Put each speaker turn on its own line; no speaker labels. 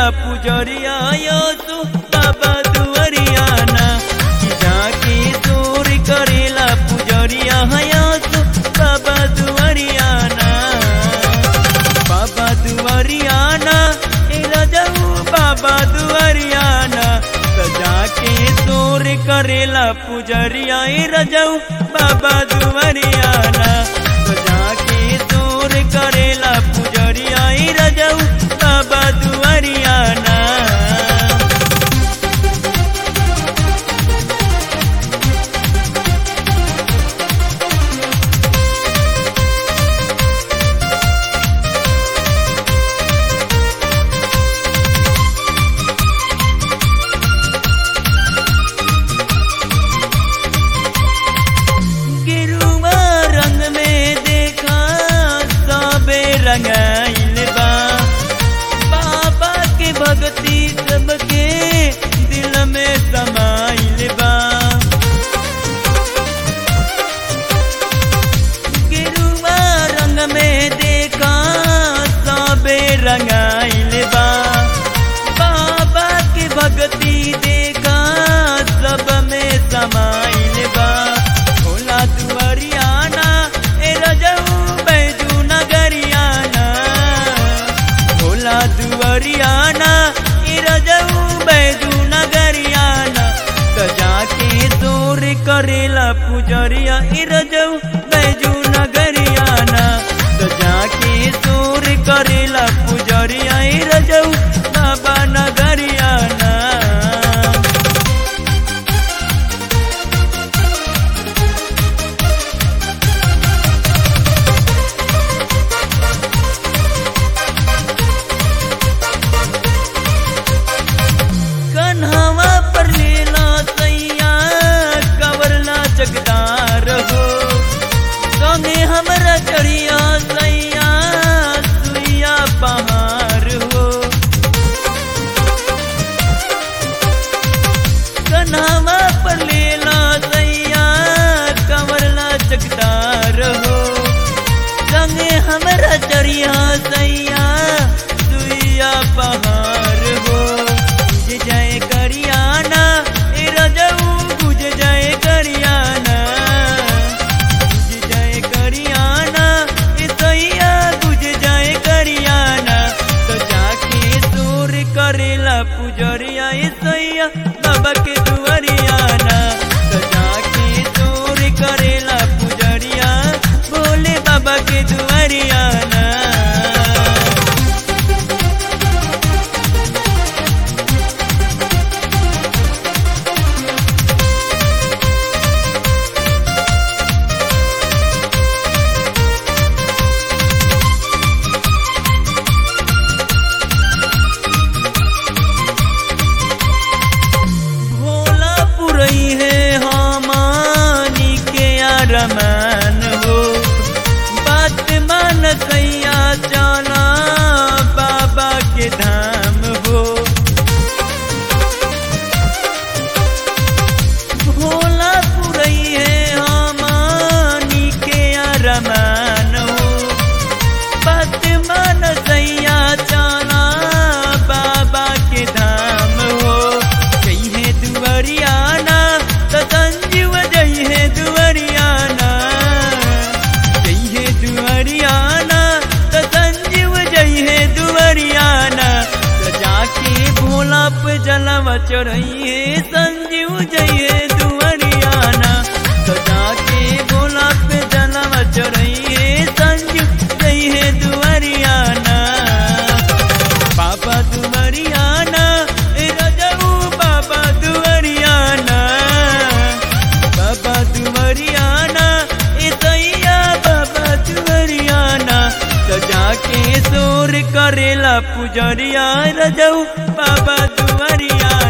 पुजरिया यसु बाबा दुवरियाना कि जाके दूर करेला पुजरिया यसु बाबा दुवरियाना बाबा दुवरियाना ए रजऊ बाबा दुवरियाना सजा के दूर करेला पुजरिया ए रजऊ बाबा दुवरियाना सजा के दूर करेला पुजरिया ए रजऊ बाबा दुवरियाना गिरुआ रंग में देखा सबे रंगाइल बा बाबा के भक्ति सबके दिल में समाइल बा गिरुआ रंग में देखा सबे रंगाइल बा बाबा के भक्ति देखा सब में समाइल बा भोला दुआरियाना ए रजऊ बैजू नगरियाना भोला दुआरियाना ए रजऊ बैजू नगरियाना सजा के दूर करेला पुजरिया ए रजऊ बैजू नगरियाना सजा के दूर करेला पुजरिया ए रजऊ बाबा नगरियाना कन्हवा पर लीला सैया कवरला जगदार हो संगे हमरा चढ़िया सैया सुइया पहाड़ हो कन्हवा पर लीला सैया कवरला जगदार हो संगे हमरा चढ़िया सैया सुइया पहाड़ हो गुज जाए करियाना ए रजऊ गुज जाए करियाना गुज जाए करियाना ए सैया गुज जाए करियाना तो जाके दूर करेला पुजरिया ए सैया बाबा के दुआरियाना तो जाके दूर करेला पुजरिया बोले बाबा के दुआरियाना भोला पुरई है हमानी के अरमान हो बात मान सैया चला बाबा के धाम हो भोला पुरई है हमानी के अरमान हो बात मान सैया चला बाबा के धाम हो जई है दुआरियाना तो संजीव जई है दुआरियाना जई है दुआरियाना तो संजीव जई है दुआरियाना तो जाके भोला पे जलवा चढ़ई है संजीव जई है दुआरियाना तो जाके भोला पे जलवा चढ़ई है संजीव जई है दुआरियाना बाबा दुआरियाना ए रजऊ बाबा दुआरियाना बाबा दुआरियाना ए सैया बाबा दुआरियाना तो जाके दूर करेला पुजरिया रजऊ बाबा दुआरियाना